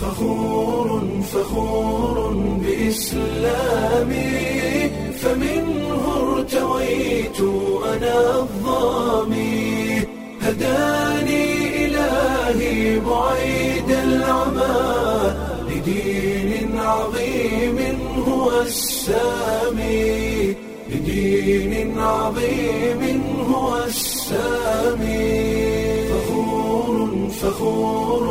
فخور فخور بإسلامي فمنه ارتويت أنا الظامي هداني إلهي بعيد العمى لدين عظيم هو السامي لدين عظيم هو السامي فخور فخور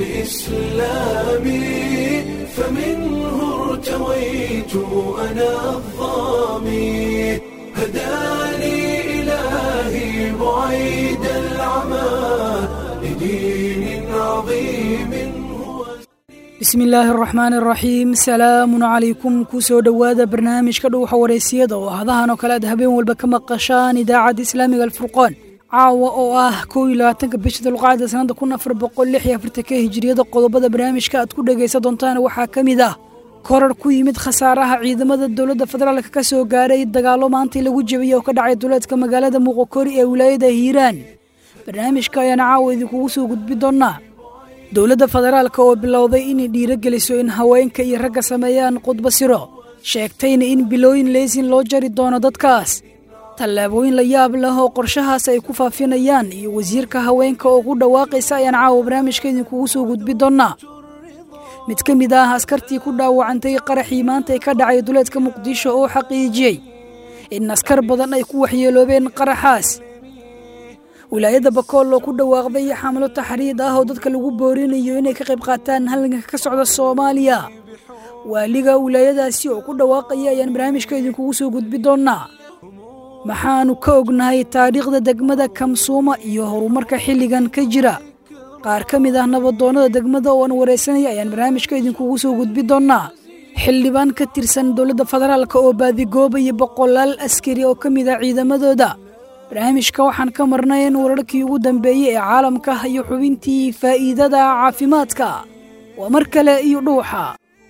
بإسلامي فمنه ارتويت أنا الظامي هداني إلهي بعيد العمى لدين عظيم هو bismi illaahi araxmaan araxiim salaamun calaykum kusoo dhowaada barnaamijka dhuuxa wareysiyada oo hadahan oo kale aad habeen walba ka maqashaan idaacadda islaamiga alfurqaan caawa oo ah kow iyo labaatanka bisha dulqacda sanada kun afar boqol lix iyo afartanka hijiriyada qodobada barnaamijka aad ku dhegaysan doontaan waxaa ka mid ah korar ku yimid khasaaraha ciidamada dowladda federaalka ka soo gaaray dagaallo maantii lagu jebiyey oo ka dhacay duleedka magaalada muuqokori ee wilaayada hiiraan barnaamijka ayaana caawa idinkugu soo gudbi doonaa dowladda federaalka oo bilowday inay dhiirogeliso in haweenka iyo ragga sameeyaan khudba siro sheegtayna in bilooyin leysin loo jari doono dadkaas tallaabooyin la yaab leh oo qorshahaas ay ku faafinayaan iyo wasiirka haweenka oo ku dhawaaqaysa ayaan caawa barnaamijka idinkugu soo gudbi doonaa mid ka mid ah askartii ku dhaawacantay qaraxii maanta ee ka dhacay duleedka muqdisho oo xaqiijiyey in askar badan ay ku waxyeeloobeen qaraxaas wilaayadda bakool oo ku dhawaaqday xamlo taxriid ah oo dadka lagu boorinayo inay ka qayb qaataan halganka ka socda soomaaliya waaliga wilaayadaasi oo ku dhawaaqaya ayaan barnaamijka idinkugu soo gudbi doonaa maxaanu ka ognahay taariikhda degmada kamsuuma iyo horumarka xilligan ka jira qaar ka mid ah nabadoonnada degmada oo aan waraysanaya ayaan barnaamijka idinkugu soo gudbi doonaa xildhibaan ka tirsan dowladda federaalka oo baadigoobaya boqolaal askari oo ka mid ah ciidamadooda barnaamijka waxaan ka marnayn wararkii ugu dambeeyey ee caalamka iyo xubintii faa'iidada caafimaadka waa mar kale iyo dhuuxa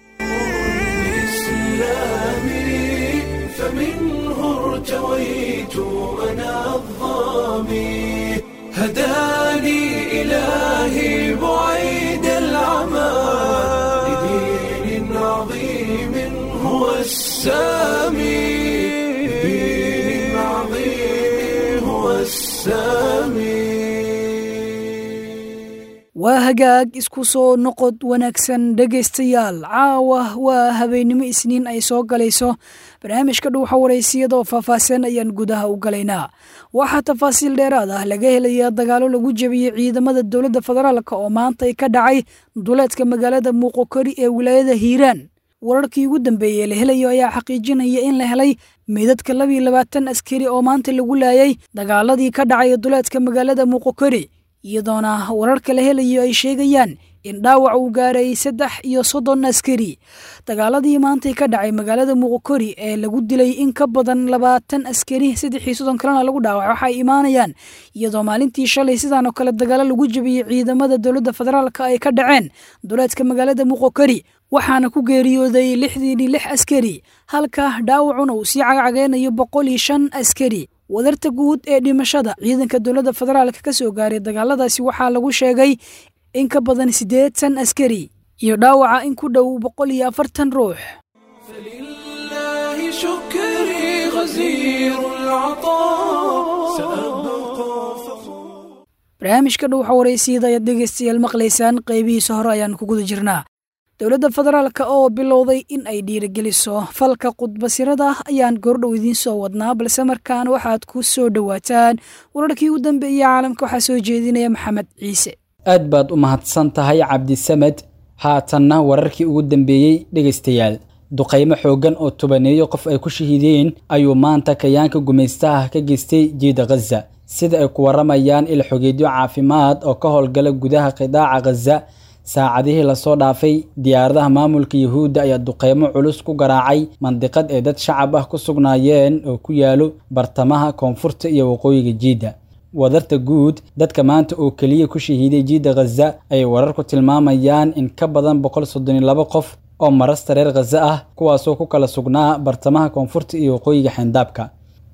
بإسلامي فمنه ارتويت أنا الظامي هداني إلهي بعيد العمى لدين عظيم هو السامي لدين عظيم هو السامي waa hagaag isku soo noqod wanaagsan dhegaystayaal caawa waa habeennimo isniin ay soo galayso barnaamijka dhuuxa waraysiyada oo faahfaahsan ayaan gudaha u galaynaa waxaa tafaasiil dheeraad ah laga helayaa dagaallo lagu jebiyey ciidamada dowladda federaalk oo maanta ay ka dhacay duleedka magaalada muuqokori ee wilaayada hiiraan wararkii ugu dambeeyey la helayo ayaa xaqiijinaya in la helay meydadka labiyo labaatan askari oo maanta lagu laayay dagaaladii ka dhacay duleedka magaalada muuqokori iyadoona wararka la helayo ay sheegayaan in dhaawac uu gaaray saddex iyo soddon askari dagaaladii maantay ka dhacay magaalada muuqokori ee lagu dilay in ka badan labaatan askari saddex iyo soddon kalena lagu dhaawac waxay imaanayaan iyadoo maalintii shalay sidaan oo kale dagaalo lagu jebiyey ciidamada dowladda federaalka ay ka dhaceen duleedka magaalada muuqokori waxaana ku geeriyooday lixdiini lix askari halka dhaawacuna uu sii cagcageynayo boqol iyo shan askari wadarta guud ee dhimashada ciidanka dowladda federaalka ka soo gaaray dagaaladaasi waxaa lagu sheegay in ka badan siddeetan askari iyo dhaawaca in ku dhow boqol iyo afartan ruux فلله شكري غزير العطاء سأبقى فخور barnaamijka dhuuxa waraysiyada ayaad dhegaystayaal maqlaysaan qaybihiisa hore ayaan ku guda jirnaa dowladda federaalka oo bilowday in ay dhiirigeliso falka khudbasirada ayaan goordhow idiin soo wadnaa balse markaan waxaad ku soo dhowaataan wararkii u dambeeyey caalamka waxaa soo jeedinaya maxamed ciise aad baad u mahadsan tahay cabdisamed haatanna wararkii ugu dambeeyey dhegaystayaal duqaymo xooggan oo tobaneeyo qof ay ku shahiideen ayuu maanta kayaanka gumaystaha ka geystay jiida khaza sida ay ku waramayaan ilxogeedyo caafimaad oo ka howlgala gudaha qidaaca khaza saacadihii lasoo dhaafay diyaaradaha maamulka yuhuudda ayaa duqeymo culus ku garaacay mandiqad ay dad shacab ah ku sugnaayeen oo ku yaalo bartamaha koonfurta iyo waqooyiga jiidda wadarta guud dadka maanta oo keliya ku shahiiday jiidda khaza ayay wararku tilmaamayaan in ka badan boqol soddon iyo laba qof oo marasta reer khaza ah kuwaasoo ku kala sugnaa bartamaha koonfurta iyo waqooyiga xeyndaabka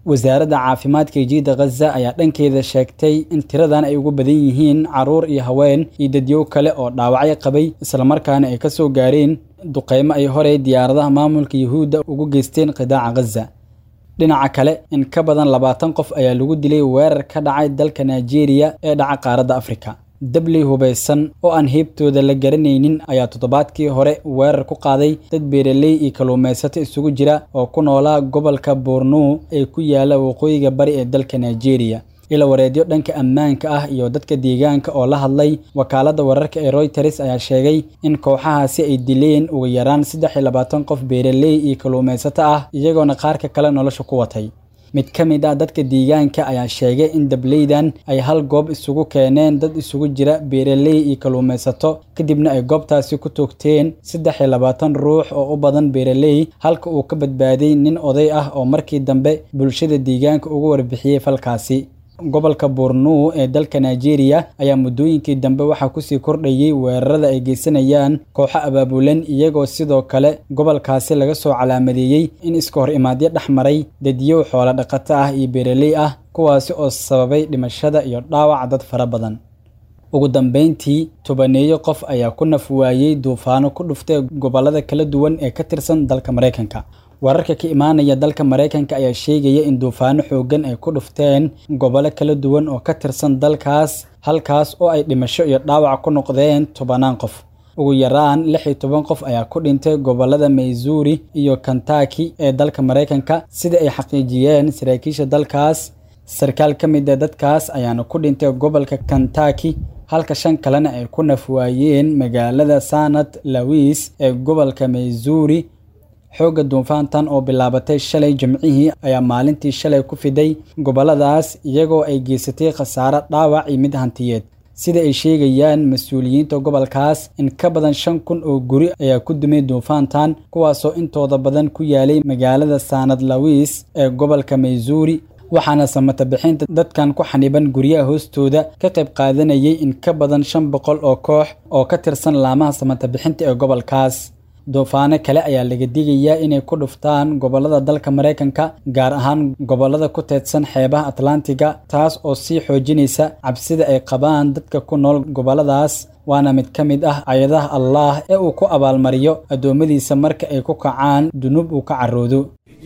wasaaradda caafimaadka ee jiida khaza ayaa dhankeeda sheegtay in tiradan ay ugu badan yihiin caruur iyo haween iyo dadyow kale oo dhaawacyo qabay islamarkaana ay ka soo gaareen duqeymo ay horey diyaaradaha maamulka yuhuudda ugu geysteen qidaaca khaza dhinaca kale in ka badan labaatan qof ayaa lagu dilay weerar ka dhacay dalka nigeria ee dhaca qaaradda afrika dabley hubaysan oo aan heybtooda la garanaynin ayaa toddobaadkii hore weerar ku qaaday dad beeraley iyo kalluumaysato isugu jira oo ku noolaa gobolka borno ee ku yaala waqooyiga bari ee dalka nigeria ila wareedyo dhanka ammaanka ah iyo dadka deegaanka oo la hadlay wakaaladda wararka ee royters ayaa sheegay in kooxahaasi ay dileen ugu yaraan saddex iyo labaatan qof beeraley iyo kalluumaysato ah iyagoona qaarka kale nolosha ku watay mid ka mid ah dadka deegaanka ayaa sheegay in dableydan ay hal goob isugu keeneen dad isugu jira beeraley iyo kalluumaysato kadibna ay goobtaasi ku toogteen saddex iyo labaatan ruux oo u badan beeraley halka uu ka badbaaday nin oday ah oo markii dambe bulshada deegaanka ugu warbixiyey falkaasi gobolka borno ee dalka nigeria ayaa muddooyinkii dambe waxaa kusii kordhayey weerarada ay geysanayaan kooxo abaabulan iyagoo sidoo kale gobolkaasi laga soo calaamadeeyey in iska hor imaadyo dhex maray dadyow xoolo dhaqato ah iyo beeraley ah kuwaasi oo sababay dhimashada iyo dhaawaca dad fara badan ugu dambeyntii tobaneeyo qof ayaa ku naf waayey duufaano ku dhuftay gobollada kala duwan ee ka tirsan dalka maraykanka wararka ka imaanaya dalka maraykanka ayaa sheegaya in duufaano xooggan ay ku dhufteen gobollo kala duwan oo ka tirsan dalkaas halkaas oo ay dhimasho iyo dhaawac ku noqdeen tobanaan qof ugu yaraan lix iyo toban qof ayaa ku dhintay gobollada maysuuri iyo kentaki ee dalka maraykanka sida ay xaqiijiyeen saraakiisha dalkaas sarkaal ka mid a dadkaas ayaana ku dhintay gobolka kentaki halka shan kalena ay ku nafwaayeen magaalada sanat lawis ee gobolka maysuuri xoogga duufaantan oo bilaabatay shalay jimcihii ayaa maalintii shalay ku fiday gobolladaas iyagoo ay geysatay khasaaro dhaawac iyo mid hantiyeed sida ay sheegayaan mas-uuliyiinta gobolkaas in ka badan shan kun oo guri ayaa ku dumay duufaantan kuwaasoo intooda badan ku yaalay magaalada sanad lawis ee gobolka maysuuri waxaana samata bixinta dadkan ku xaniban guryaha hoostooda ka qayb qaadanayay in ka badan shan boqol oo koox oo ka tirsan laamaha samata bixinta ee gobolkaas duufaano kale ayaa laga digayaa inay ku dhuftaan gobollada dalka maraykanka gaar ahaan gobollada ku teedsan xeebaha atlantiga taas oo sii xoojinaysa cabsida ay qabaan dadka ku nool gobolladaas waana mid ka mid ah ayadaha allaah ee uu ku abaalmariyo addoommadiisa marka ay ku kacaan dunuub uu ka caroodo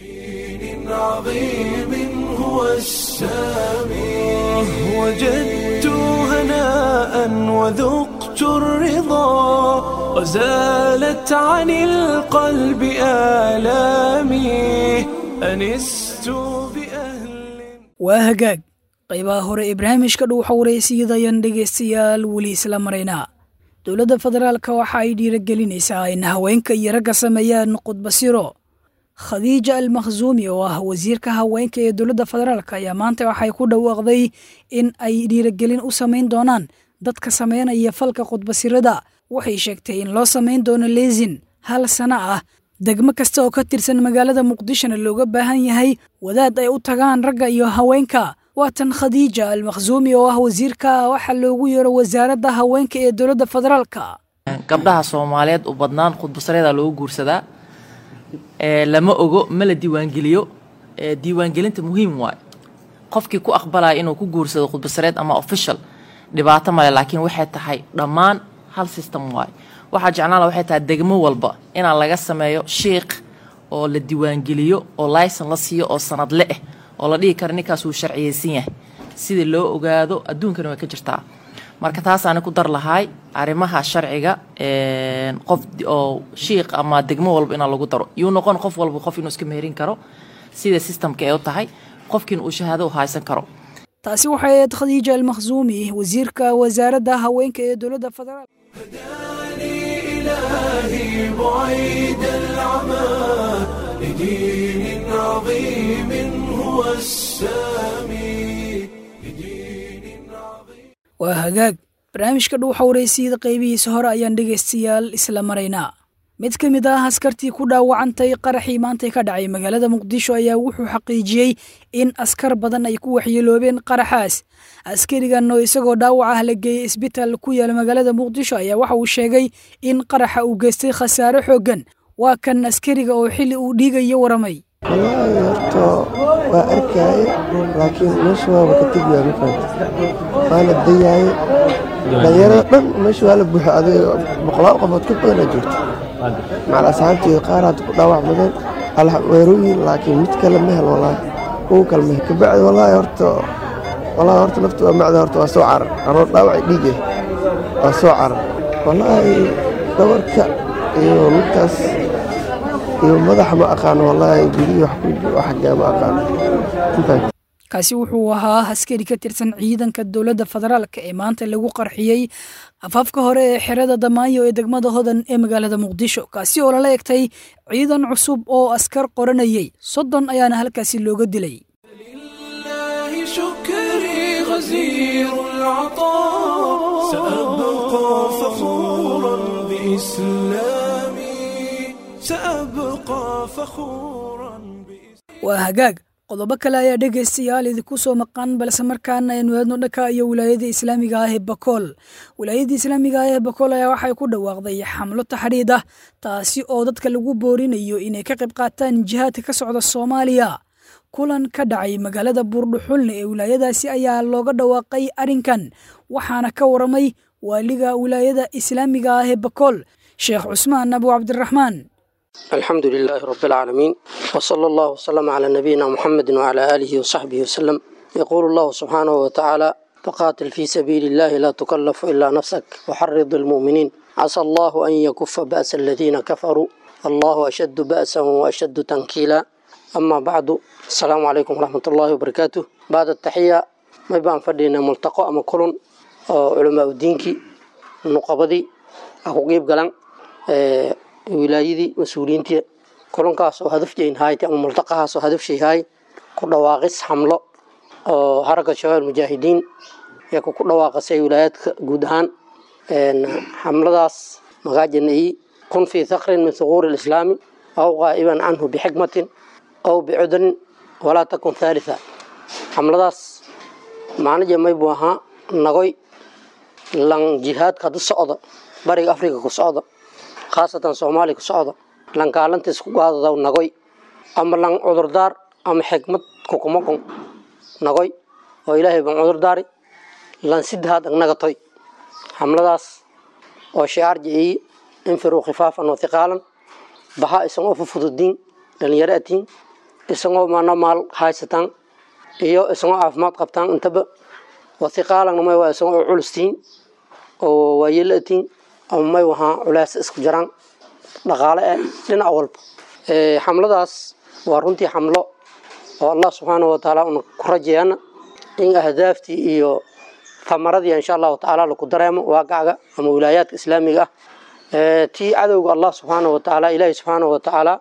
وذقت الرضا وزالت عن القلب آلامي أنست بأهل waa hagaag qaybaha hore ee barnaamijka dhuuxa wareysiyadayan dhegaystayaal weli isla maraynaa dowladda federaalka waxa ay dhiiragelinaysaa in haweenka iyo ragga sameeyaan khudbasiro khadiija almakhsuumi oo ah wasiirka haweenka ee dowladda federaalk ayaa maanta waxay ku dhawaaqday in ay dhiiragelin u samayn doonaan dadka sameynaya falka khudbasirada waxay sheegtay in loo samayn doono leesin hal sano ah degmo kasta oo ka tirsan magaalada muqdishona looga baahan yahay wadaad ay u tagaan ragga iyo haweenka waatan khadiija almakhsuumi oo ah wasiirka waxaa loogu yeero wasaaradda haweenka ee dowladda federaalka gabdhaha soomaaliyeed u badnaan khudbasareeda loogu guursadaa lama ogo ma la diiwaangeliyo diiwaangelinta muhiim waay qofkii ku aqbalaya inuu ku guursado khudbasareed ama official dhibaato male laakiin waxay tahay dhammaan hal system waay waxaa jeclaan waxay tahay degmo walba inaan laga sameeyo shiikh oo la diiwaangeliyo oo layson la siiyo oo sanadle ah oo la dhihi karo ninkaas uu sharciyeysan yahay sida loo ogaado adduunkana way ka jirtaa marka taasaani ku dar lahay arrimaha sharciga qof oo shiikh ama degmo walba inaa lagu daro yuu noqon qof walba qof inuu iska meherin karo sida systemka ee u tahay qofkiina uu shahaado u haysan karo taasi waxay ahayd khadiija almakhsuumi wasiirka wasaaradda haweenka ee dowladda federaal إلهي بعيد العمى لدين عظيم هو السامي لدين عظيم waa hagaag barnaamijka dhuuxa wareysiyada qaybihiisa hore ayaan dhegaystayaal isla maraynaa mid ka mid ah askartii ku dhaawacantay qaraxii maantay ka dhacay magaalada muqdisho ayaa wuxuu xaqiijiyey in askar badan ay ku waxyeeloobeen qaraxaas askarigan oo isagoo dhaawac ah la geeyey isbitaal ku yaala magaalada muqdisho ayaa waxa uu sheegay in qaraxa uu geystay khasaare xooggan waa kan askariga oo xilli uu dhiigayo waramay wallaahi horta waa arkaaye laakiin meesha waaba ka tegiyaa ma fahamta waana dayaaye dhalinyarada dhan meesha waa la buuxa adiga boqolaal qofood ka badanaa joogta macal asxaabteeda qaar hadda ku dhaawacmadeen alweerooyin laakiin mid kale ma hel wallaahi kuwa kale ma hel kabacdi wallaahi horta wallaahi horta nafta waa macda horta waa soo carar anoo dhaawacay dhiige waa soo carar wallaahi dhabarka iyo midkaas iyo madaxa ma aqaano wallaahi gudihii wax ku xaggaa ma aqaano ma fahamta kaasi wuxuu ahaa askari ka tirsan ciidanka dowladda federaalka ee maanta lagu qarxiyey afaafka hore ee xerada damaayo ee degmada hodan ee magaalada muqdisho kaasi oo lala egtay ciidan cusub oo askar qoranayey soddon ayaana halkaasi looga dilay لله شكري غزير العطاء سأبقى فخورا بإسلامي سأبقى فخورا بإسلامي waa hagaag qodobo kale ayaa dhegaystayaal idinku soo maqan balse markaana aynu eedno dhanka iyo wilaayada islaamiga ah ee bakool wilaayada islaamiga ah ee bakool ayaa waxay ku dhawaaqday xamlo taxriid ah taasi oo dadka lagu boorinayo inay ka qayb qaataan jihaadka ka socda soomaaliya kulan ka dhacay magaalada buurdhuxulne ee wilaayadaasi ayaa looga dhawaaqay arrinkan waxaana ka waramay waaliga wilaayada islaamiga ah ee bakool sheekh cusmaan abu cabdiraxmaan الحمد لله رب العالمين وصلى الله وسلم على نبينا محمد وعلى آله وصحبه وسلم يقول الله سبحانه وتعالى فقاتل في سبيل الله لا تكلف إلا نفسك وحرض المؤمنين عسى الله أن يكف بأس الذين كفروا الله أشد بأسا وأشد تنكيلا أما بعد السلام عليكم ورحمة الله وبركاته بعد التحية ما يبان فردينا ملتقى أما كلن علماء الدينكي نقبضي أخو قيب قلن wilaayadii mas-uuliyiintii kulankaas oo hadafjeyn haayt ama multaqahaas oo hadafshay haay ku dhawaaqis xamlo oo haragga shabaab mujaahidiin yaa ku dhawaaqasay wilaayaadka guud ahaan xamladaas magaajanai kun fii thakrin min thuquuri lislaami aw qaa'iban canhu bixikmatin aw bicudrin walaa takun thalitha xamladaas macnaje may buu ahaa nagoy lan jihaadka hadda socda bariga afrika ku socda khaasatan soomaaliya ku socda lan kaalantiis ku gaadadaw nagoy ama lan cudurdaar ama xikmad kukumaqon nagoy oo ilaahay ban cudurdaari lan sidahaad agnagatoy xamladaas oo shicaar jiciyi infiruu khifaafan wa hiqaalan baha isagoo fufududiin dhalinyaro atiin isagoo mana maal haysataan iyo isagoo caafimaad qabtaan intaba wa hiqaalanna may waa isagoo culustiin oo waayela atiin ama may wahaa culays isku jiraan dhaqaale eh dhinac walba xamladaas waa runtii xamlo oo allah subxaana wa tacaala una ku rajayaana in ahdaaftii iyo tamaradii insha allahu tacaala laku dareemo waaqacga ama wilaayaadka islaamiga ah tii cadowga allah subxaana wa tacaala ilaahi subxaana wa tacaala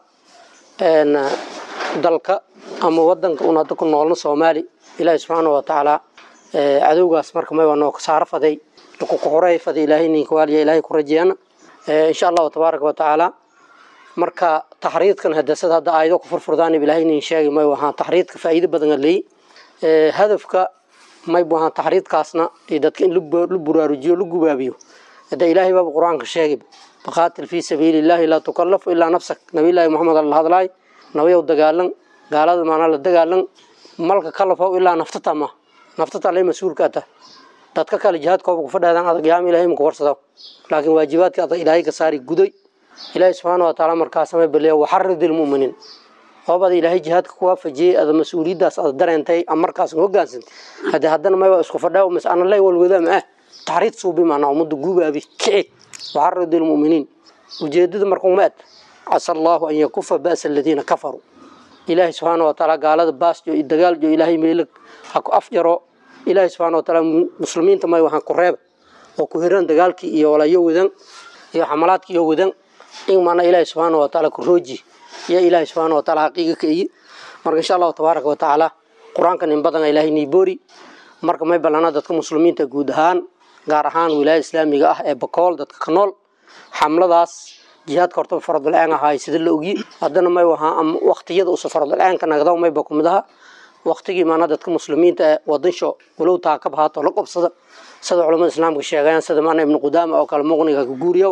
dalka ama wadanka un hadda ku noolna soomaali ilaahi subxaana wa tacaala cadowgaas marka may waa noo saaro faday kukuxuray faday ilaahay ninka waaliya ilaahay ku rajeeyana insha allahu tabaaraka wa tacaala marka taxriidkan hadasada hadda aayado ku furfurdaan ilaahay nin sheegay may wahaa taxriidka faa'iido badan leey hadafka may wahaa taxriidkaasna iyo dadka in la buraarujiyo la gubaabiyo hadda ilaahay baaba qur-aanka sheegay faqaatil fii sabiili illaahi laa tukallafu ilaa nafsak nabiyllaahi moxamed alla hadlaay nabiyow dagaalan gaalada maanaa la dagaalan malka kalafow ilaa naftata ma naftata lay mas-uulka ata dadka kale jihaadkooba ku fadhaadaan adag yaama ilahay maku warsado laakiin waajibaadka adag ilaahay ka saari guday ilaahay subxaana wa tacaala markaasama baleeya waxarid ilmu'miniin oobada ilaahay jihaadka ku waafajiyey ada mas-uuliyaddaas ada dareentay ama markaas hogaansantay haddii haddana may waa isku fadhaa mas ana lay walwada ma ah taxriid suubi maanaa ummadda guubaabi kici waxarid ilmu'miniin ujeedada markuuma ed casa allaahu an yakufa ba'sa aladiina kafaruu ilaahay subxaana wa tacaala gaalada baasjo iyo dagaaljo ilaahay meelag ha ku afjaro ilaahay subxaana wa tacaala muslimiinta may waxaan ku reeba oo ku hiran dagaalkii iyo walayo wadan iyo xamalaadkii iyo wadan in maana ilaahay subxaana wa tacaala ku rooji iyo ilaahay subxaana wa tacaala xaqiiga ka iyi marka insha allahu tabaaraka wa tacaala qur-aankan in badan ilaahay niiboori marka may ballana dadka muslimiinta guud ahaan gaar ahaan wilaaya islaamiga ah ee bakool dadka ka nool xamladaas jihaadka horta faradul-aan ahaay sida la ogi haddana may wahaa ama waqtiyada usa faradul-aanka nagdaw mayba kumid aha waqtigii maana dadka muslimiinta ee wadansho walow taakab haato la qobsada sida culamada islaamka sheegayaan sida maana ibnu qudaama oo kale muqniga ka guuriyo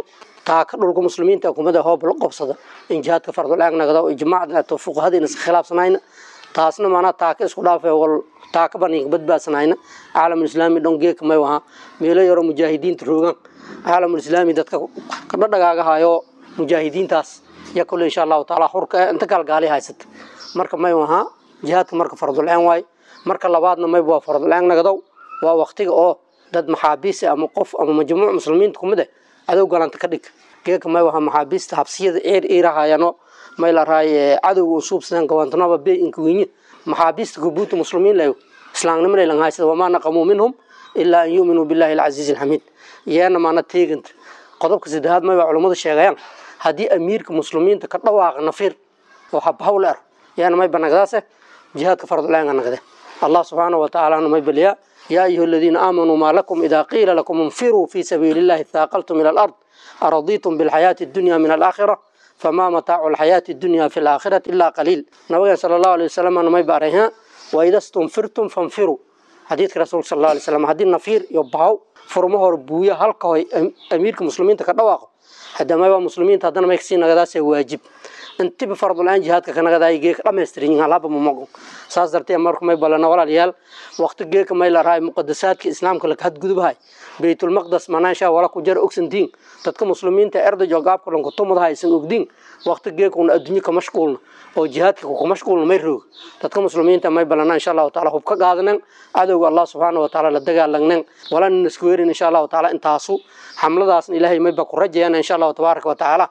taaka dhulka muslimiinta kumada hoob la qobsada in jihaadka fardul-aan nagda ijmaacda ato fuqahadiina is khilaafsanayna taasna maanaa taaka isku dhaafe wal taaka baniga badbaadsanayna caalamulislaami dhon geeka may wahaa meelo yaro mujaahidiinta roogan caalamulislaami dadka kadhadhagaagahayo mujaahidiintaas ya kule insha allahu taala hurka inta galgaali haysata marka may wahaa jihaadka marka fardul-aan waay marka labaadna mayb waa fardul-aan nagdow waa waktiga oo dad maxaabiisa ama qof ama majmuuc muslimiinta kumid eh cadow galanta ka dhig geeka may wahaa maxaabiista habsiyada eer iirahayano may la raay cadowga usuubsadan gawantanaba be inkawenye maxaabiista gubuuta muslimiin layo islaamnimada ilan haysada wamaa naqamuu minhum ilaa an yuuminuu billahi alcasiizi alxamiid yeena maana teeganta qodobka saddexaad may waa culummadu sheegayaan haddii amiirka muslimiinta ka dhawaaqa nafiir oo habhawl er yeena may banagdaase jihaadka fardulaanga nagde allah subxaanahu watacaala may baliyaa yaa ayuha aladiina aamanuu maa lakum idaa qiila lakum infiruu fii sabiili illahi thaaqaltum ila alard aradiitum bilxayaati addunya min alaakhira famaa mataacu alxayaati addunya fi alaakhirati ilaa qaliil nabageen sala allahu alay wasalam may baarayha waida stunfirtum fanfiruu xadiidka rasuulka sal allahu alay wasalam haddii nafiir iyo bahaw furmo hore buuya halka hoy amiirka muslimiinta ka dhawaaqo hadamaba muslimiinta haddana may kasii nagadaasee waajib intiba fardul-aan jihaadka ka nagadaay geeka dhamaystiran yihiin halaba mamago saas dartee marka may balana walaalayaal waqti geeka may la rahay muqadasaadka islaamka laka hadgudubahay baytulmaqdas manaansha wala ku jara ogsantiin dadka muslimiinta erdajo gaabka dhan kutumadaha aysan ogdiin waqti geeka una adduunyo ka mashquulna oo jihaadka ku mashquulna may roog dadka muslimiinta may balana insha allahu taala hub ka qaadanan cadowga allah subxaana wa taala la dagaalagnan walana isku weerin insha allahu taala intaasu xamladaasna ilaahay mayba ku rajayana insha allahu tabaaraka wa tacaala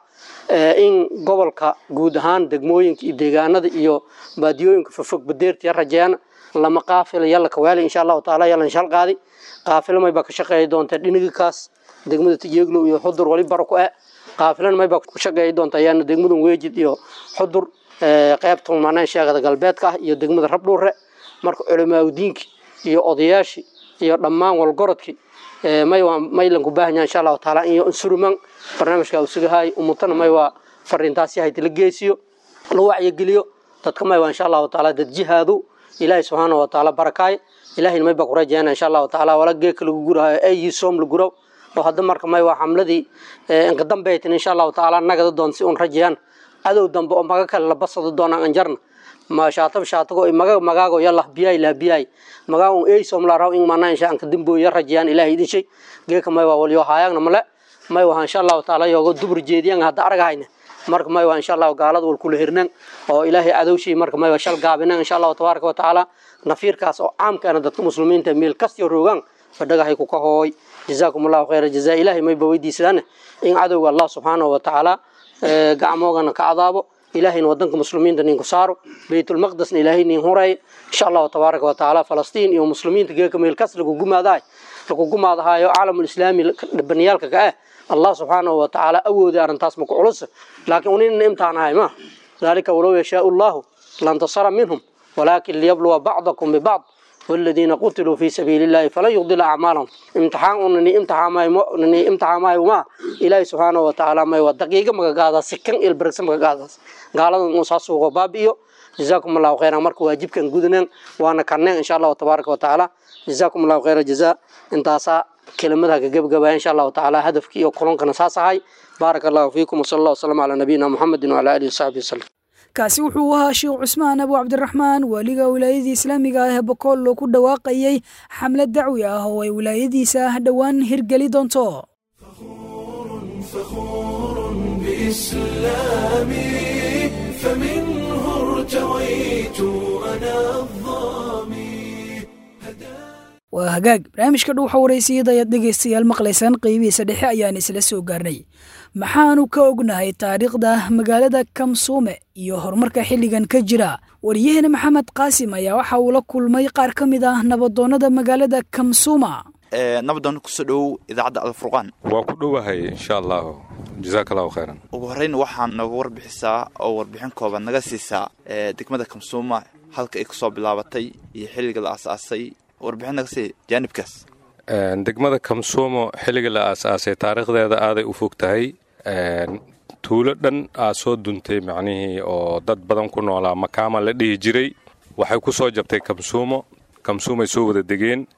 in gobolka guud ahaan degmooyinka iyo deegaanada iyo baadiyooyinka fofog badeerta ya rajayana lama qaafila yalla kawaali insha allahu taala yalla shal qaadi qaafilo mayba ka shaqeeyi doonta dhinigikaas degmada tijeeglow iyo xudur wali baro ku e qaafilan mayba ku shaqeeyi doonta ayaana degmadan weejid iyo xudur qeybta manaan sheegada galbeedka ah iyo degmada rabdhuure marka culimaaudiinki iyo odayaashii iyo dhammaan walgorodkii may waa maylan ku baahan yahay insha allahu taala in insuruman barnaamijka uu sugahay umutana may waa fariintaasi hayta la geesiyo la wacyigeliyo dadka may waa insha allahu taala dad jihaadu ilaahay subxaana wa taala barakaay ilahayna may baa ku rajayana insha allahu taala wala geeka lagu gurahayo ayi soom la guraw oo hadda marka may waa xamladii inka dambaytin insha allahu taala nagada doon si un rajayaan cadow dambe oo maga kale la basado doonaan anjarna ma shaatab shaatago maga magaago yallah biyay la biyay magaago ay som la raw in mana insha anka dimbo ya rajayaan ilaahay idin shay geeka may waa waliyo haayagna male may waa insha allahu taala yogo dubur jeediyan hadda aragahayna marka may waa insha allahu gaalada wal kula hirnan oo ilaahay cadowshii marka may waa shal gaabinan insha allahu tabaaraka wa tacaala nafiirkaas oo caamkaana dadka muslimiinta meel kastiyo roogaan fadhagahay ku ka hooy jazaakum allahu khayra jazaa ilaahay may ba weydiisadaan in cadowga allah subxaanahu wa tacaala gacmoogana ka cadaabo ilaahayna wadanka muslimiinta ninku saaro baytulmaqdasna ilaahay nin huray insha allahu tabaaraka wa tacaala falastiin iyo muslimiinta geeka meel kas lagu gumaadahay lagu gumaadahayo caalamulislaami baniyaalka ka ah allah subxaanahu wa tacaala awooday arrintaas maku culus laakiin unina imtixaanahay ma dalika walow yashaau allahu lantasara minhum walaakin liyabluwa bacdakum bibacd والذين قتلوا في سبيل الله فلن يضل أعمالهم امتحان أنني امتحان ما أنني امتحان ما وما إلهي سبحانه وتعالى ما ودقيقة ما قاعدة سكن البركس ما قاعدة قال نصاص وبابيو جزاكم الله خيرا مرك واجب كان جودنا وأنا كنا إن شاء الله تبارك وتعالى جزاكم الله خير الجزاء انت أسا كلمتها جب جب إن شاء الله تعالى هدفك يقولون كنا هاي بارك الله فيكم وصلى الله وسلم على نبينا محمد وعلى آله وصحبه وسلم kaasi wuxuu ahaa sheekh cusmaan abu cabdiraxmaan waaliga wilaayadii islaamiga ah ee bokool oo ku dhawaaqayay xamlad dacwi ah oo ay wilaayadiisa dhowaan hirgeli doonto فخور بإسلامي فمنه ارتويت أنا الظامي waa hagaag barnaamijka dhuuxa waraysiyada ayaad dhegaystayaal maqlaysaan qeybihiisa dhexe ayaan isla soo gaarnay maxaanu ka ognahay taariikhda magaalada kamsuume iyo horumarka xilligan ka jira wariyaheena maxamed qaasim ayaa waxa uu la kulmay qaar ka mid ah nabadoonnada magaalada kamsuuma nabadoon kusoo dhowow idaacadda alfurqaan waa ku dhowahay insha allahu jazaak allahu khayran ugu horreyn waxaa nooga warbixisaa oo warbixin kooban naga siisaa degmada kamsuuma halka ay kusoo bilaabatay iyo xilliga la aasaasay warbixin naga sii jaanibkaas degmada kamsuumo xilliga la aasaasay taariikhdeeda aaday u fog tahay tuulo dhan aa soo duntay macnihii oo dad badan ku noolaa makaama la dhihi jiray waxay ku soo jabtay kamsuumo kamsuumay soo wada degeen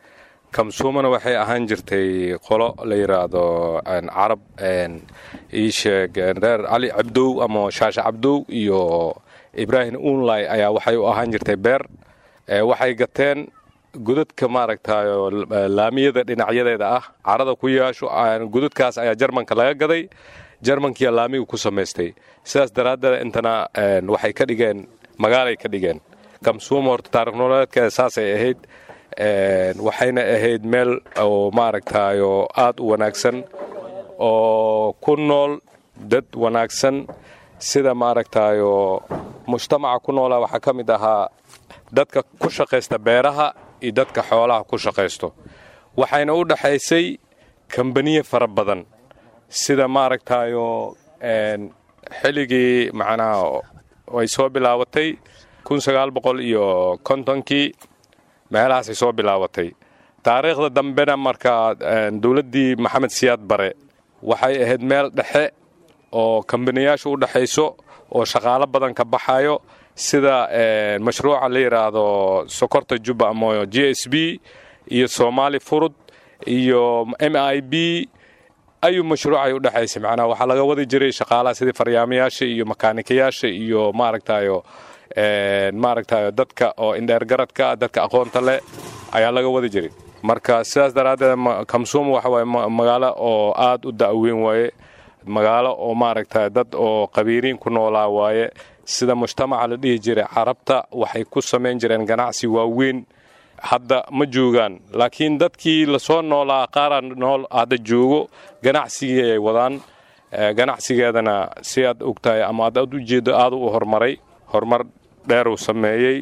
kamsuumana waxay ahaan jirtay qolo la yidhaahdo carab iisheeg reer cali cabdow ama shaashe cabdow iyo ibraahim unlay ayaa waxay u ahaan jirtay beer waxay gateen godadka maaragtayo laamiyada dhinacyadeeda ah carada ku yaasho godadkaas ayaa jarmanka laga gaday jarmankiiya laamiga ku samaystay sidaas daraaddeed intana waxay ka dhigeen magaalay ka dhigeen kamsuuma horta taarikh nololeedkeeda saasay ahayd waxayna ahayd meel oo maaragtayo aad u wanaagsan oo ku nool dad wanaagsan sida maaragtayo mujtamaca ku noolaa waxaa ka mid ahaa dadka ku shaqaysta beeraha iyo dadka xoolaha ku shaqaysto waxayna u dhaxaysay kambaniye fara badan sida maaragtayo xilligii macnaha ay soo bilaabatay iyo kontonkii meelahaasay soo bilaabatay taariikhda dambena markaa dowladdii maxamed siyaad bare waxay ahayd meel dhexe oo kambaniyaasha u dhexayso oo shaqaalo badan ka baxayo sida mashruuca la yidhaahdo sokorta jubba ama g s b iyo somaali furud iyo m i b ayuu mashruucay u dhexaysay macnaha waxaa laga wadi jiray shaqaalaha sidii faryaamayaasha iyo makaanikayaasha iyo maaragtayo maaragtayo dadka oo indheergaradka dadka aqoonta leh ayaa laga wadi jiray marka sidaas daraaddeed kamsuuma waxa waaye magaalo oo aad u da'weyn waaye magaalo oo maaragtay dad oo qabiiriin ku noolaa waaye sida mujtamaca la dhihi jiray carabta waxay ku samayn jireen ganacsi waaweyn hadda ma joogaan laakiin dadkii lasoo noolaa qaara nool hadda joogo ganacsigii ay wadaan ganacsigeedana si aad ogtahay ama aad u jeedo aad u horumaray horumar dheeruu sameeyey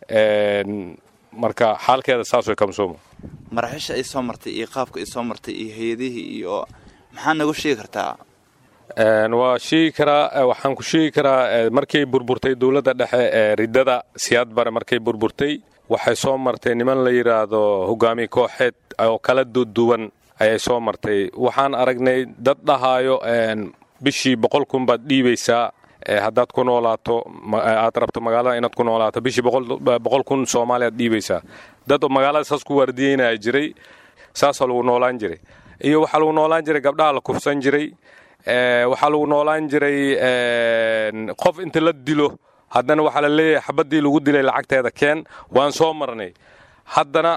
marka xaalkeeda saas way kamsuuma maraxiisha ay soo martay iyo qaabka ay soo martay iyo hay-adihii iyo maxaa nagu sheegi kartaa waa sheegi karaa waxaan ku sheegi karaa markay burburtay dowladda dhexe ee riddada siyaad bare markay burburtay waxay soo martay niman la yidhaahdo hogaamiye kooxeed oo kala duwan ayay soo martay waxaan aragnay dad dhahaayo bishii boqol kun baad dhiibaysaa haddaad ku noolaato aad rabto magaalada inaad ku noolaato bishii boqol kun soomaaliyaad dhiibaysaa dad magaalada saas ku waardiyeynaya jiray saasoo lagu noolaan jiray iyo waxaa lagu noolaan jiray gabdhaha la kufsan jiray waxaa lagu noolaan jiray qof inta la dilo haddana waxaa la leeyahay xabaddii lagu dilay lacagteeda keen waan soo marnay haddana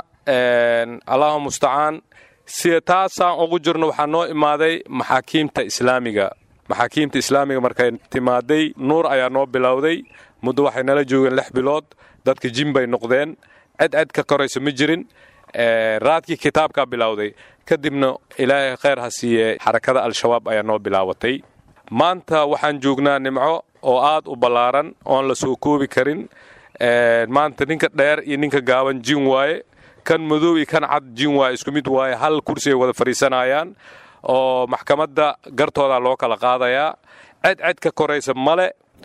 allahu mustacaan sida taasaan ugu jirno waxaa noo imaaday maxaakiimta islaamiga maxaakiimta islaamiga markay timaaday nuur ayaa noo bilowday muddo waxay nala joogeen lix bilood dadka jin bay noqdeen cid cid ka korayso ma jirin raadkii kitaabkaa bilowday kadibna ilaahay khayr ha siiye xarakada al-shabaab ayaa noo bilaabatay maanta waxaan joognaa nimco oo aad u ballaaran oon la soo koobi karin maanta ninka dheer iyo ninka gaaban jin waaye kan madow iyo kan cad jin waaye isku mid waaye hal kursi ay wada fadhiisanayaan oo maxkamadda gartooda loo kala qaadayaa ced ced ka koraysa male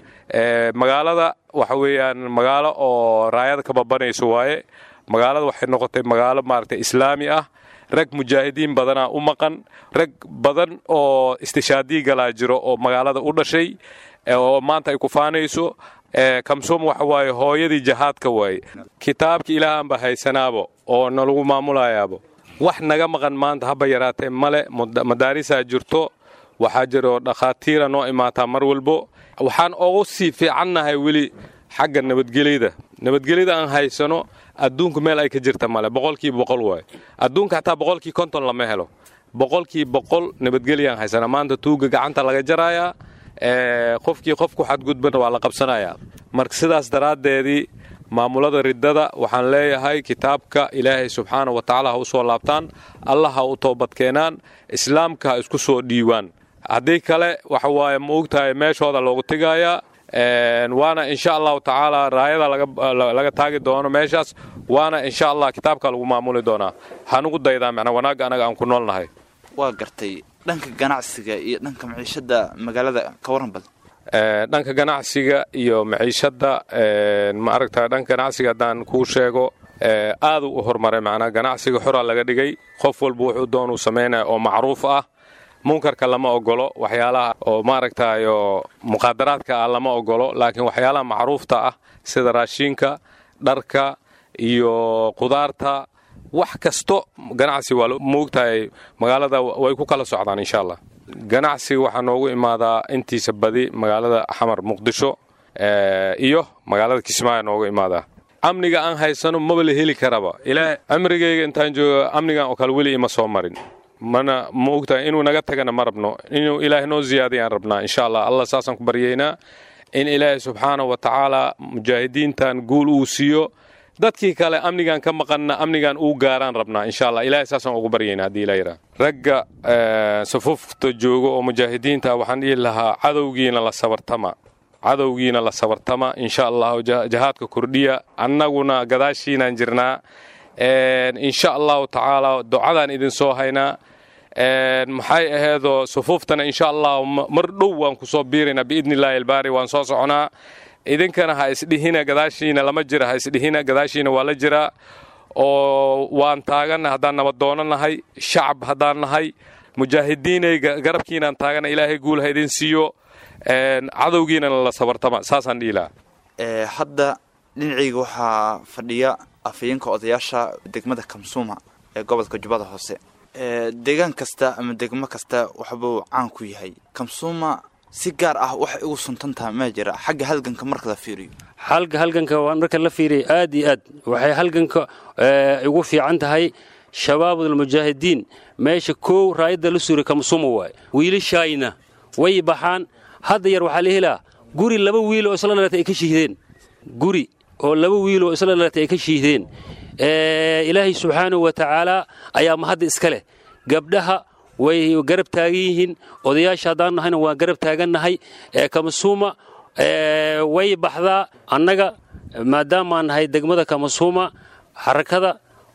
magaalada waxa weeyaan magaalo oo raayada ka babanayso waaye magaalada waxay noqotay magaalo maaragtay islaami ah rag mujaahidiin badanaa u maqan rag badan oo istishaadii galaa jiro oo magaalada u dhashay oo maanta ay ku faanayso kamsuum waxa waaye hooyadii jahaadka waaye kitaabka ilaahaanba haysanaabo oo nalagu maamulayaabo wax naga maqan maanta haba yaraatee male madaarisaa jirto waxaa jiro dhakhaatiira noo imaataa mar walbo waxaan ugu sii fiicannahay weli xagga nabadgelyada nabadgelyada aan haysano adduunku meel ay ka jirta male boqolkiiba boqol waaye adduunka xataa boqolkii konton lama helo boqolkii boqol nabadgelyaan haysana maanta tuuga gacanta laga jarayaa qofkii qofku xadgudbana waa la qabsanayaa marka sidaas daraaddeedii maamulada riddada waxaan leeyahay kitaabka ilaahay subxaana wa tacaala ha u soo laabtaan allah ha u toobadkeenaan islaamka ha isku soo dhiiwaan haddii kale waxa waaye ma ogtahay meeshooda loogu tegayaa waana insha allahu tacaala raayada laga taagi doono meeshaas waana insha allah kitaabka lagu maamuli doonaa hanugu daydaa macnaa wanaagga anaga aan ku noolnahay waa gartay dhanka ganacsiga iyo dhanka maciishada magaalada ka waran bal dhanka ganacsiga iyo maciishadda ma aragta dhanka ganacsiga haddaan kuu sheego aaduu u horumaray macnaa ganacsiga xoraa laga dhigay qof walba wuxuu doonuu samaynaya oo macruuf ah munkarka lama ogolo waxyaalaha oo maaragtayo muqaadaraadka ah lama ogolo laakiin waxyaalaha macruufta ah sida raashiinka dharka iyo qudaarta wax kasto ganacsi waa moogtahay magaalada way ku kala socdaan insha allah ganacsiga waxaa noogu imaadaa intiisa badi magaalada xamar muqdisho iyo magaalada kismaayo noogu imaadaa amniga aan haysano maba la heli karaba ilaa cimrigayga intaan jooga amnigan oo kale weli ima soo marin mana moogtahay inuu naga tagana ma rabno inuu ilaahay noo ziyaadiyaan rabnaa insha allah allah saasaan ku baryaynaa in ilaahay subxaanahu wa tacaala mujaahidiintan guul uu siiyo dadkii kale amnigan ka maqanna amnigan uu gaaraan rabnaa insha allah ilahay saasaan ugu baryaynaa haddii ilaa yidhaha ragga safufta jooga oo mujaahidiinta waxaan dhihi lahaa cadowgiina la sabartama cadowgiina la sabartama insha allah jahaadka kordhiya annaguna gadaashiinaan jirnaa insha allahu tacaala ducadaan idin soo haynaa maxay aheedoo sufuuftana insha allah mar dhow waan ku soo biiraynaa biidni illaahi albaari waan soo soconaa idinkana ha isdhihina gadaashiina lama jira ha isdhihina gadaashiina waa la jiraa oo waan taaganna haddaan nabadoono nahay shacab haddaan nahay mujaahidiinay garabkiinaan taagana ilaahay guul ha idin siiyo cadowgiinana la sabartama saasaan dhihi lahaa hadda dhinacayga waxaa fadhiya afayeenka odayaasha degmada kamsuuma ee gobolka jubbada hoose deegaan kasta ama degmo kasta waxbuu caan ku yahay kamsuuma si gaar ah waxay ugu suntantaha maa jira xagga halganka marka la fiiriyo xalka halganka marka la fiiriya aad iyo aad waxay halganka ugu fiican tahay shabaabulmujaahidiin meesha koow raayadda la suray kamsuuma waay wiilashayna way baxaan hadda yar waxaa la helaa guri laba wiil oo isla dhalatay ay ka shihdeen guri oo laba wiil oo isla dhalatay ay ka shihdeen ilaahay subxaanahu wa tacaala ayaa mahadda iska leh gabdhaha way garab taagan yihiin odayaasha haddaan nahayna waan garab taagannahay kamasuuma way baxdaa annaga maadaamaan nahay degmada kamasuuma xarakada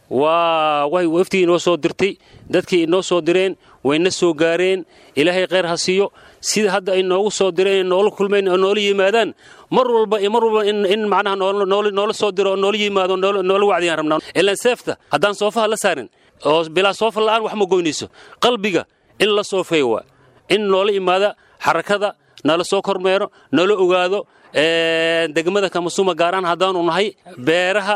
waa waftigii inoo soo dirtay dadkii inoo soo direen wayna soo gaareen ilaahay kheyr ha siiyo sida hadda ay noogu soo direen noola kulmayn oo noola yimaadaan mar walba iyo mar walba in macnaha noola soo diro oo noola yimaado noola wacdiyaan rabnaa ilaan seefta haddaan soofaha la saarin oo bilaa soofa la'aan wax ma goynayso qalbiga in la soofeeyo waa in noola imaada xarakada nala soo kormeero nala ogaado degmada kamasuuma gaaraan haddaanu nahay beeraha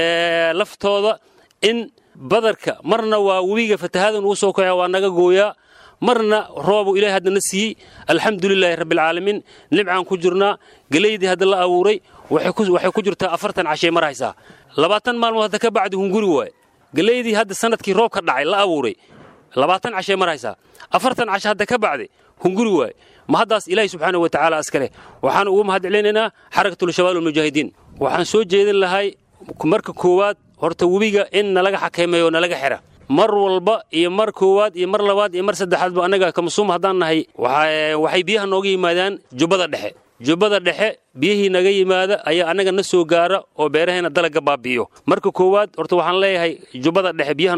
laftooda in badarka marna waa webiga fatahadan uu soo kaca waa naga gooyaa marna roobu ilahay haddana siiyey alxamdulilaahi rabbialcaalamiin nimcaan ku jirnaa gelaydii hadda la abuuray waxay ku jirtaa afartan cashay mar haysaa labaatan maalmood hadda ka bacdi hunguri waay gelaydii hadda sanadkii roob ka dhacay la abuuray labaatan cashay mar haysaa afartan cashe hadda ka bacdi hunguri waay ma haddaas ilaahay subxaana wa tacaala askaleh waxaan ugu mahad celinaynaa xarakatulshabaab almujaahidiin waxaan soo jeedin lahay marka koowaad horta webiga in nalaga xakameeyo nalaga xira mar walba iyo mar koowaad iyo mar labaad iyo mar saddexaadba annaga kamasuum haddaan nahay waxay biyaha nooga yimaadaan jubbada dhexe jubbada dhexe biyihii naga yimaada ayaa annaga na soo gaara oo beeraheena dalagga baabi'iyo marka koowaad horta waxaan leeyahay jubbada dhexe biyaha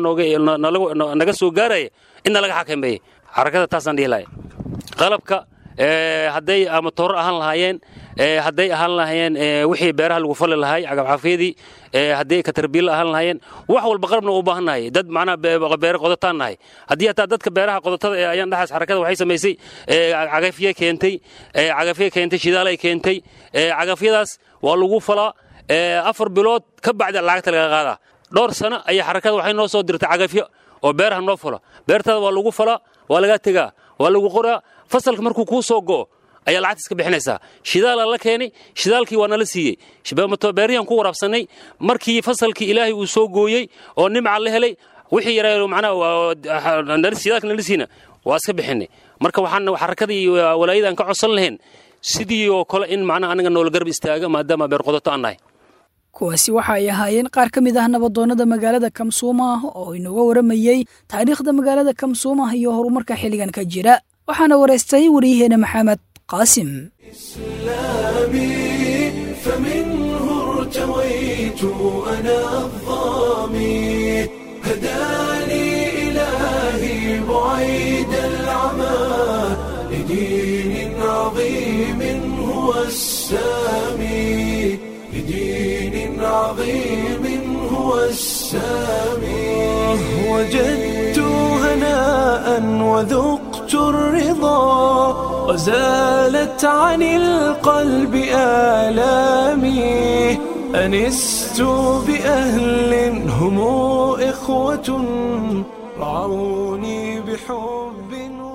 naga soo gaaraya in nalaga xakameeye xarakada taasaan dhihi lahay qalabka hadday ama tooro ahaan lahaayeen hadday ahaan lahaayeen wixii beeraha lagu fali lahay cagafcafyadii hadday katarbiilla ahaan lahaayeen wax walba qalabna u baahan nahay dad macnaha beere qodataan nahay haddii hataa dadka beeraha qodatada ee ayaan dhaxaas xarakada waxay samaysay cagafye keentay cagafye keentay shidaalay keentay cagafyadaas waa lagu falaa afar bilood ka bacdi lacagta laga qaadaa dhowr sano ayaa xarakada waxay noo soo dirtay cagafyo oo beeraha noo falo beertaada waa lagu falaa waa lagaa tegaa waa lagu qoraa fasalka markuu kuu soo go'o ayaa lacagta iska bixinaysaa shidaalaa la keenay shidaalkii waa nala siiyey beeriyan ku waraabsanay markii fasalkii ilaahay uu soo gooyey oo nimca la helay wixii yaraa macnaha shidaalka nala siina waa iska bixinay marka waxaan xarakadii iyo walaayada aan ka codsan lahayn sidii oo kale in macnaha anaga noola garab istaaga maadaama beer qodato aan nahay kuwaasi waxa ay ahaayeen qaar ka mid ah nabadoonnada magaalada kamsuuma oo inooga waramayey taariikhda magaalada kamsuuma iyo horumarka xilligan ka jira waxaana waraystay waryaheena maxamed qaasim إسلامي فمنه ارتويت أنا الظامي هداني إلهي بعيد العمى لدين عظيم هو السامي لدين عظيم هو السامي وجدت هناء وذقت الرضا وزالت عن القلب آلامي أنست بأهل هم إخوة رعوني بحب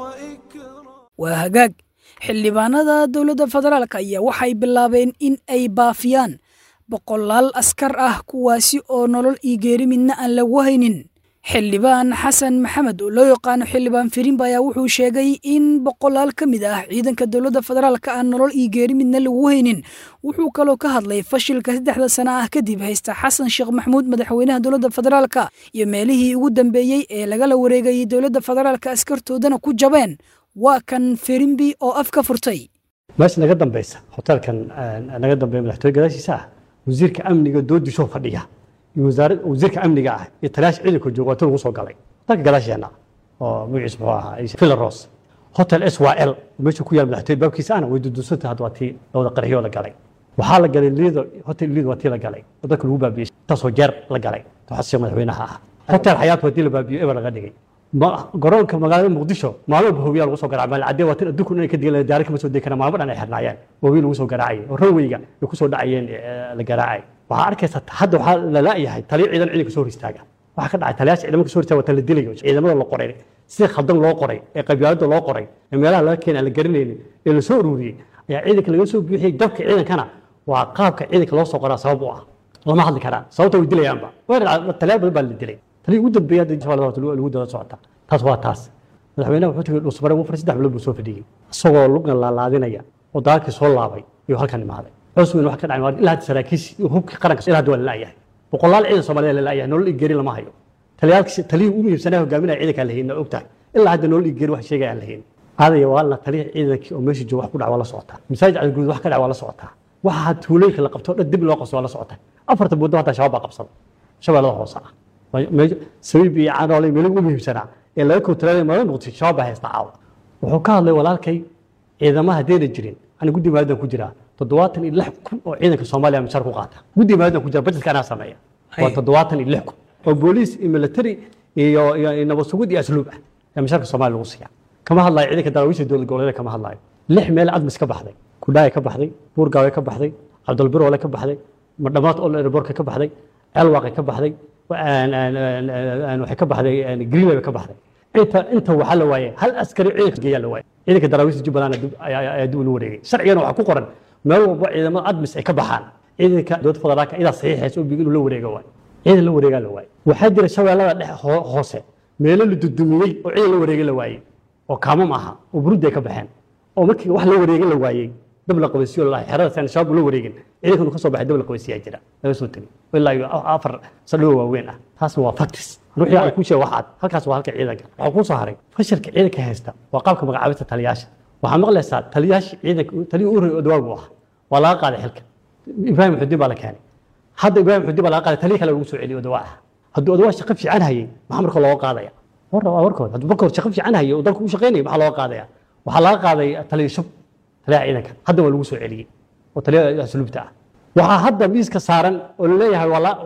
وإكرام waa hagaag xildhibaanada dowladda federaalk ayaa waxay bilaabeen in ay baafiyaan boqolaal askar ah kuwaasi oo nolol iyo geeri midna aan lagu haynin xildhibaan xasan maxamed oo loo yaqaano xildhibaan firimba ayaa wuxuu sheegay in boqolaal ka mid ah ciidanka dowladda federaalk aan nolol iyo geeri midna lagu haynin wuxuu kaloo ka hadlay fashilka saddexda sano ah kadib haysta xasan sheekh maxamuud madaxweynaha dowladda federaalk iyo meelihii ugu dambeeyey ee lagala wareegayay dowladda federaalk askartoodana ku jabeen waa kan firimbi oo af ka furtay meesha naga dambeysa hoteelkan naga dambeeya madaxtooye gadaashiisa ah wasiirka amniga doodisoo fadhiya iyo wasaarad wasiirka amniga ah iyo taliyaash ciidanka jooga waa ti lagu soo galay hotelka gadaasheena oo magaciisa muxuu ahaa villaros hotel s y l meesha ku yaal madaxtooye baabkiisa ahna way dudusantay hadda waa tii lawada qarxiyoo la galay waxaa la galay liido hotel liido waa tii la galay oo dadka lagu baabiyey taasoo jeer la galay xasan madaxweynaha ah hotel xayaat waa tii la baabiyo eber laga dhigay garoonka magaalada muqdisho maalmo bahowiyaa lagu soo garacay maal cadee waa tin adduunku inay ka digan diyaari kama soo degi karaan maalmo dhan ay xirnaayeen bahowiya lagu soo garaacayay oo ranweyga ay ku soo dhacayeen la garaacay waxaa arkaysa hadda waxaa la la'yahay taliya ciidan ciidanka soo hor istaaga waxaa ka dhacay taliyaasha ciidamada soo hor istaaga waa tala dilayo ciidamada la qoray si khaldan loo qoray ee qabyaalada loo qoray ee meelaha laga keenay aan la garanaynin ee la soo ururiyey ayaa ciidanka laga soo buuxiyey dabka ciidankana waa qaabka ciidanka loo soo qoraa sabab u ah lama hadli karaan sababta way dilayaanba taliyaal badan baa la dilay taliya ugu dambeeya hadda insha lagu daba socota taas waa taas madaxweynaha wuxuu tegey dhulsabare wuu saddex bilood buu soo fadhiyey isagoo lugna laalaadinaya oo dagaalkii soo laabay ayuu halkan imaaday cuswin wax ka dhacay ilaa hadda saraakiis hubkii qaranka ilaa hadda waa la la'yahay boqolaal ciidan soomaaliya la la'yahay nolol igeri lama hayo taliyaalkii taliyii ugu muhiimsanaa hogaaminaya ciidankaan la haynin ogtahay ilaa hadda nolol igeri wax sheegaya aan la haynin aadaya waalna taliya ciidankii oo meesha jooga wax ku dhac waa la socotaa masaajid cadguud wax ka dhac waa la socotaa waxa tuulooyinka la qabto dhan dib loo qabso waa la socotaa afarta muddo hataa shabaab baa qabsada shabeellada hoose ah sabiib iyo canoole meelaha ugu muhiimsanaa ee laga kowtalaalay maalin noqotay shabaab baa haysta caawa wuxuu ka hadlay walaalkay ciidamaha haddayna jirin ani guddi maalidan ku jiraa toddobaatan iyo lix kun oo ciidanka soomaaliya mishaar ku qaata guddi maalidan ku jira bajetka anaa sameeya waa toddobaatan iyo lix kun oo booliis iyo military iyo iyo nabad sugid iyo asluub ah ee mishaarka soomaaliya lagu siiya kama hadlayo ciidanka daraawiisha dowlad goboleedka kama hadlayo lix meel admis ka baxday kudhaaya ka baxday buurgaawe ka baxday cabdulbiroole ka baxday madhamaad ol airborka ka baxday ceelwaaqe ka baxday waxay ka baxday greenway bay ka baxday inta inta waxaa la waayay hal askari ciidanka geeyaa la waayay ciidanka daraawiista jubbaland ayaa dib ula wareegay sharcigana waxaa ku qoran meel walba ciidamada admis ay ka baxaan ciidanka dowladda federaalka idaa saxiixaysa oo inuu la wareego waay ciidan la wareegaa la waayay waxaa jira shabeellada dhex hoose meelo la dudumiyey oo ciidan la wareegay la waayey oo kaamam aha oo burundi ay ka baxeen oo markii wax la wareegay la waayey dab la qabaysiyo la xerada san shabaab la wareegin ciidankanu ka soo baxay dab la qabaysiyaa jira laga soo tegay ilaa iyo afar sadhow waaweyn ah taasna waa factis ruuxii aan ku sheego waxaad halkaas waa halka ciidanka waxaa kuu soo haray fashilka ciidanka haysta waa qaabka magacaabista taliyaasha waxaa maqlaysaa taliyaasha ciidanka taliya u horreey odawaagu ah waa laga qaaday xilka ibraahim xudiin baa la keenay hadda ibraahim xudiin baa laga qaaday taliya kale lagu soo celiyay odawaa ah hadduu odawaa shaqo fiican hayay maxaa marka looga qaadaya war waa warkood hadduu marka hore shaqo fiican hayay oo dalka u shaqaynayay maxaa looga qaadaya waxaa laga qaaday taliya shub taliyaha ciidanka hadda waa lagu soo celiyey oo taliyaha asluubta ah waxaa hadda miiska saaran oo laleeyahay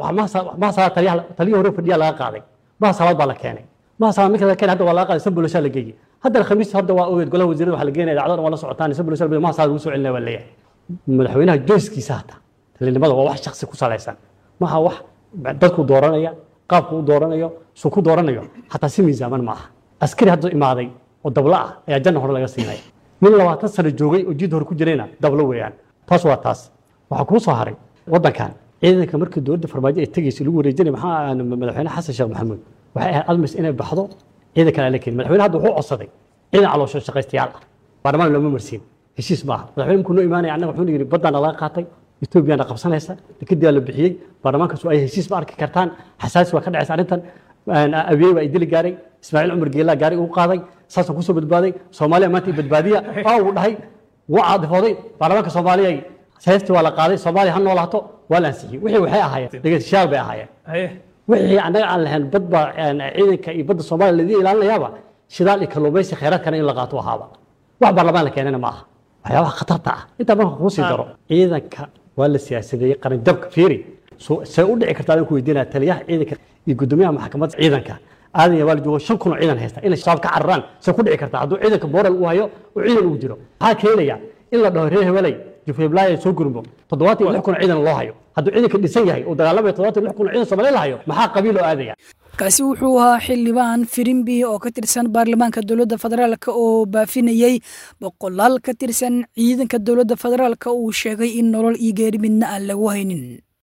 maha taliya hore fadhiya laga qaaday maha salaad baa la keenay maha salaad marka la keenay hadda waa laga qaaday sanboloshaa la geeyey hadda khamiis hadda waa ogeed golaha wasiirada waxaa la geenaya dacdada waa la socotaan sanboloshaa maha salaad lagu soo celinaya waa leeyahay madaxweynaha joyskiisa hata talinimada waa wax shaksi ku salaysan maha wax dadku dooranaya qaabku u dooranayo suu ku dooranayo hataa si miisaaman ma aha askari hadda imaaday oo dabla ah ayaa janna hore laga siinaya nin labaatan sano joogay oo jid hore ku jirayna dablo weeyaan taas waa taas waxaa kuu soo haray waddankan ciidanka markii dowladda farmaajo ay tegaysa lagu wareejinay maxaa madaxweyne xasan sheekh maxamuud waxay ahayd admis inay baxdo ciidankan ala keenin madaxweyne hadda wuxuu codsaday ciidan caloosho shaqaystayaal ah baarlamaan looma marsiin heshiis ma aha madaxweyne markuu noo imaanaya annaga wuxuu yidhi baddaana laga qaatay etoobiyana qabsanaysa dekedii la bixiyey baarlamaankaasu ay heshiis ma arki kartaan xasaasi waa ka dhacaysa arrintan abiyey baa idili gaaray ismaaciil cumar geelaa gaari ugu qaaday saasaan kusoo badbaaday soomaaliya maanta i badbaadiya waa uu dhahay wuu caadifooday baarlamaanka soomaaliya heestii waa la qaaday soomaaliya ha noolaato waa la ansixiyey wixii waxay ahaayeen dhegeystayaal bay ahaayeen wixii annaga aan lahayn bad baa ciidanka iyo badda soomaaliya laidin ilaalinayaaba shidaal iyo kalluumaysi khayraadkana in la qaato ahaaba wax baarlamaan la keenana ma aha waxyaabaha khatarta ah intaa marka kuu sii daro ciidanka waa la siyaasadeeyey qaranjabka fiiri see u dhici kartaa adaan ku weydiinaya taliyaha ciidanka iyo guddoomiyaha maxkamadda ciidanka aadan yabaal joogo shan kun oo ciidan haysta inay shabaab ka cararaan see ku dhici kartaa hadduu ciidanka moral uu hayo oo ciidan uu jiro maxaa keenaya in la dhaho reer hebeley jufeblaya soo gurmo toddobaatan iyo lix kun ciidan loo hayo hadduu ciidanka dhisan yahay uu dagaalamaya toddobaatan iyo lix kun ciidan soomaaliya la hayo maxaa qabiil oo aadaya kaasi wuxuu ahaa xildhibaan firimbi oo ka tirsan baarlamaanka dowladda federaalk oo baafinayey boqolaal ka tirsan ciidanka dowladda federaalk uu sheegay in nolol iyo geeri midna aan lagu haynin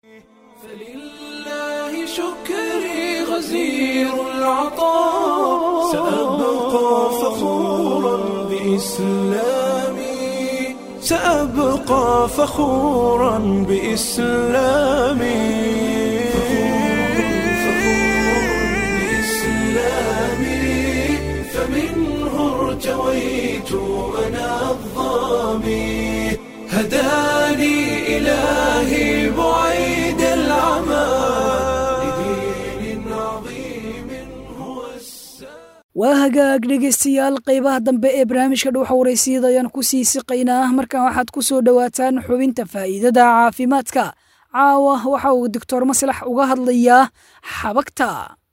لله شكري غزير العطاء سأبقى فخورا بإسلامي سأبقى فخورا بإسلامي بإسلامي فمنه ارتويت أنا الظامي هداني إلهي بعيد العمى لدين عظيم هو waa hagaag dhegaystayaal qaybaha dambe ee barnaamijka dhuuxa waraysiyada ayaan ku sii siqaynaa markan waxaad ku soo dhowaataan xubinta faa'iidada caafimaadka caawa waxa uu doctor maslax uga hadlayaa xabagta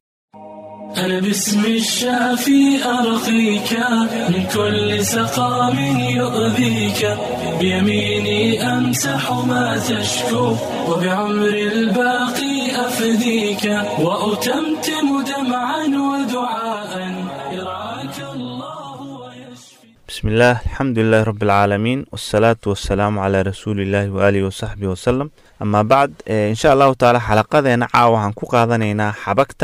أنا باسم الشافي أرقيك من كل سقام يؤذيك بيميني أمسح ما تشكو وبعمر الباقي أفديك وأتمتم دمعا ودعاء يرعاك الله بسم الله الحمد لله رب العالمين والصلاة والسلام على رسول الله وآله وصحبه وسلم أما بعد إن شاء الله تعالى حلقة caawa waxaan ku qaadanaynaa xabagta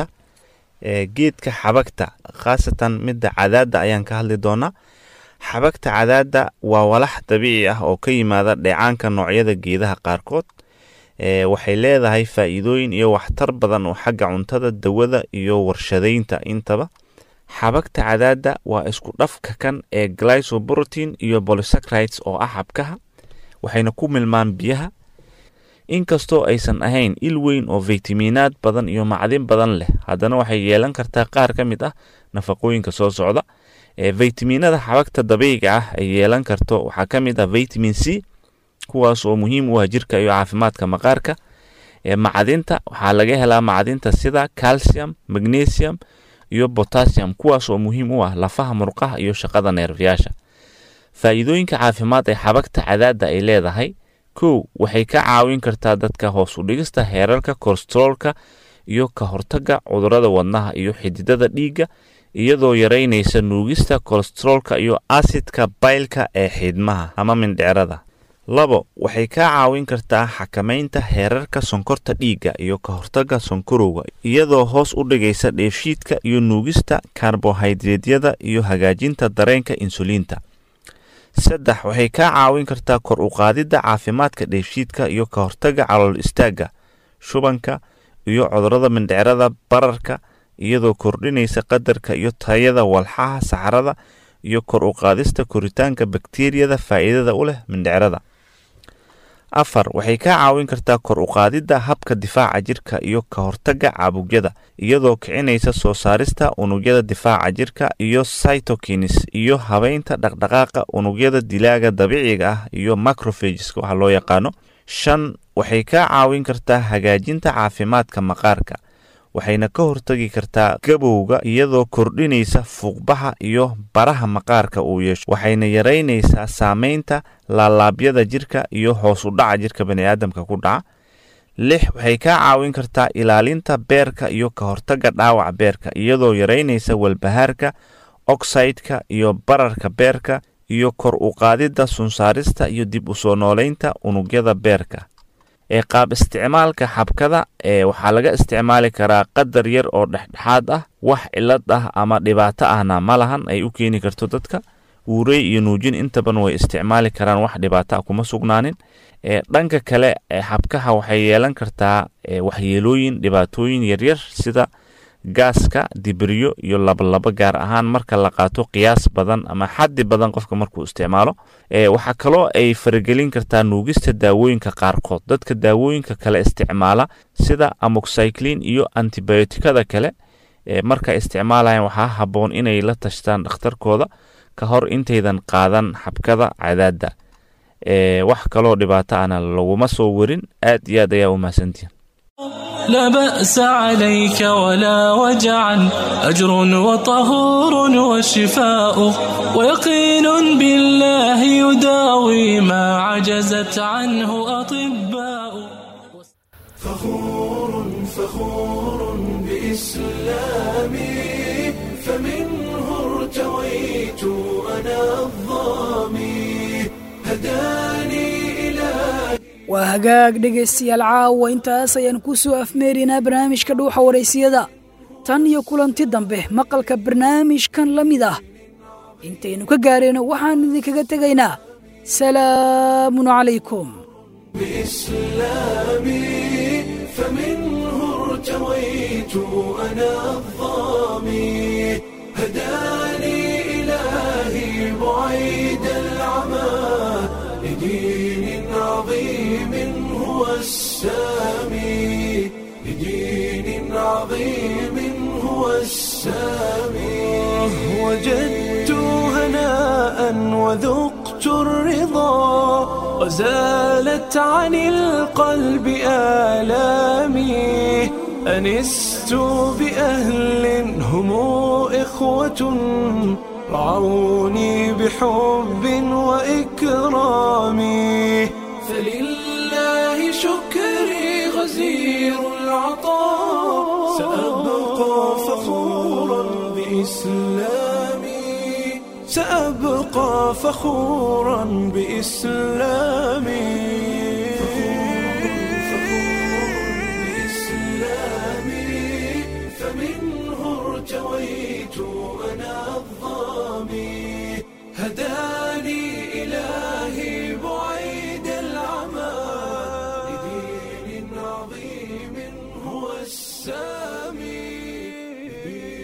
geedka xabagta khaasatan midda cadaadda ayaan ka hadli doonaa xabagta cadaadda waa walax dabiici ah oo ka yimaada dheecaanka noocyada geedaha qaarkood waxay leedahay faa'iidooyin iyo waxtar badan oo xagga cuntada dawada iyo warshadaynta intaba xabagta cadaadda waa isku dhafka kan ee glysoprotein iyo polysaccharides oo ah xabkaha waxayna ku milmaan biyaha inkastoo aysan ahayn il weyn oo faytamiinaad badan iyo macdin badan leh haddana waxay yeelan kartaa qaar ka mid ah nafaqooyinka soo socda ee faytamiinada xabagta dabiiciga ah ay yeelan karto waxaa ka mid ah vitamin c kuwaas oo muhiim u ah jirka iyo caafimaadka maqaarka ee macdinta waxaa laga helaa macdinta sida calcium magnesium iyo potassium kuwaas oo muhiim u ah lafaha murqaha iyo shaqada neerfayaasha faa'iidooyinka caafimaad ee xabagta cadaadda ay leedahay kow waxay ka caawin kartaa dadka hoos u dhigista heerarka kolesteroolka iyo ka hortagga cudurrada wadnaha iyo xididada dhiigga iyadoo yaraynaysa nuugista kolesteroolka iyo asidka baylka ee xiidmaha ama mindhicrada labo waxay ka caawin kartaa xakamaynta heerarka sonkorta dhiigga iyo ka hortagga sonkorowga iyadoo hoos u dhigaysa dheefshiidka iyo nuugista karbohaydraydyada iyo hagaajinta dareenka insuliinta saddex waxay kaa caawin kartaa kor u qaadidda caafimaadka dheefshiidka iyo ka hortagga calool istaagga shubanka iyo cudurrada mindhicrada bararka iyadoo kordhinaysa qadarka iyo tayada walxaha saxarada iyo kor u qaadista koritaanka bakteriyada faa'iidada u leh mindhicrada afar waxay kaa caawin kartaa kor u qaadidda habka difaaca jirka iyo ka hortagga caabugyada iyadoo kicinaysa soo saarista unugyada difaaca jirka iyo cytokines iyo habeynta dhaqdhaqaaqa unugyada dilaaga dabiiciga ah iyo macrophageska waxa loo yaqaano shan waxay kaa caawin kartaa hagaajinta caafimaadka maqaarka waxayna ka hortagi kartaa gabowga iyadoo kordhinaysa fuuqbaxa iyo baraha maqaarka uu yeesho waxayna yaraynaysaa saameynta laalaabyada jirka iyo hoos u dhaca jirka baniaadamka ku dhaca lix waxay kaa caawin kartaa ilaalinta beerka iyo ka hortagga dhaawaca beerka iyadoo yaraynaysa walbahaarka oxideka iyo bararka beerka iyo kor u qaadidda sunsaarista iyo dib u soo nooleynta unugyada beerka ee qaab isticmaalka xabkada ee waxaa laga isticmaali karaa qadar yar oo dhexdhexaad ah wax cilad ah ama dhibaato ahna ma lahan ay u keeni karto dadka uurey iyo nuujin intaban way isticmaali karaan wax dhibaato ah kuma sugnaanin ee dhanka kale ee xabkaha waxay yeelan kartaa waxyeelooyin dhibaatooyin yaryar sida gaaska dibiryo iyo labalabo gaar ahaan marka la qaato qiyaas badan ama xaddi badan qofka markuu isticmaalo waxaa kaloo ay faragelin kartaa nuugista daawooyinka qaarkood dadka daawooyinka kale isticmaala sida amoxyclin iyo antibiotikada kale marka isticmaalayan waxaa habboon inay la tashtaan dhakhtarkooda ka hor intaydan qaadan xabkada cadaadda wax kaloo dhibaato ana laguma soo warin aad iyo aad ayaa u mahadsantihin لا بأس عليك ولا وجعا أجر وطهور وشفاء ويقين بالله يداوي ما عجزت عنه أطباء فخور فخور بإسلامي فمنه ارتويت أنا الظامي هداني إلهي waa hagaag dhegaystayaal caawa intaas ayaan ku soo afmeerinaa barnaamijka dhuuxa waraysiyada tan iyo kulanti dambe maqalka barnaamijkan la mid ah intaynu ka gaarayno waxaan idinkaga tegaynaa salaamun calaykum بإسلامي فمنه ارتويت أنا الظامي هداني إلهي بعيد العمى لدين عظيم هو السامي لدين عظيم هو السامي وجدت هناء وذقت الرضا وزالت عن القلب آلامي أنست بأهل هم إخوة رعوني بحب وإكرام فلله شكري غزير العطاء سأبقى فخورا بإسلامي سأبقى فخورا بإسلامي بإسلامي فمنه ارتويت أنا الظامي هداني إلهي بعيد العمى لدين عظيم هو السامي